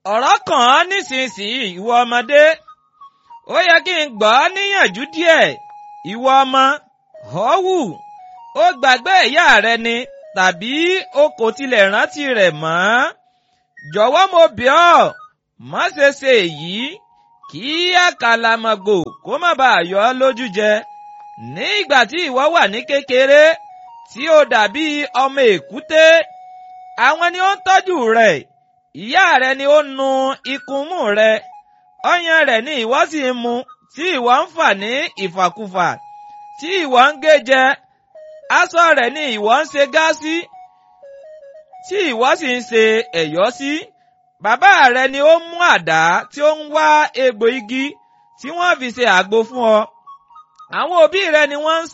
ọ̀rọ̀ kàn án nísinsìnyí ìwọ ọmọdé ó yẹ kí n gbọ́ ọ́ níyànjú díẹ̀ ìwọ ọmọ họ́wù ó gbàgbé ìyá rẹ ni tàbí o kò tilẹ̀ rántí rẹ̀ mọ́ jọ̀wọ́ mo bẹ̀ ọ́ má ṣe ṣe èyí kí àkàlàmọ̀gbò kó má bàa yọ ọ́ lójú jẹ ní ìgbà tí ìwọ wà ní kékeré tí ó dàbí ọmọ èkúté àwọn ni ó ń tọ́jú rẹ̀ ìyá rẹ ni ó nu ikunmú rẹ ọyàn rẹ̀ ni ìwọ sì ń mu tí ìwọ ń fà ní ìfàkúfà tí ìwọ ń gé jẹ aṣọ rẹ̀ ni ìwọ ń ṣe gá sí tí ìwọ sì ń ṣe ẹ̀yọ́ sí bàbá rẹ ni ó mú àdá tí ó ń wá egbò igi tí wọ́n fi ṣe àgbo fún ọ àwọn òbí rẹ ni wọ́n ń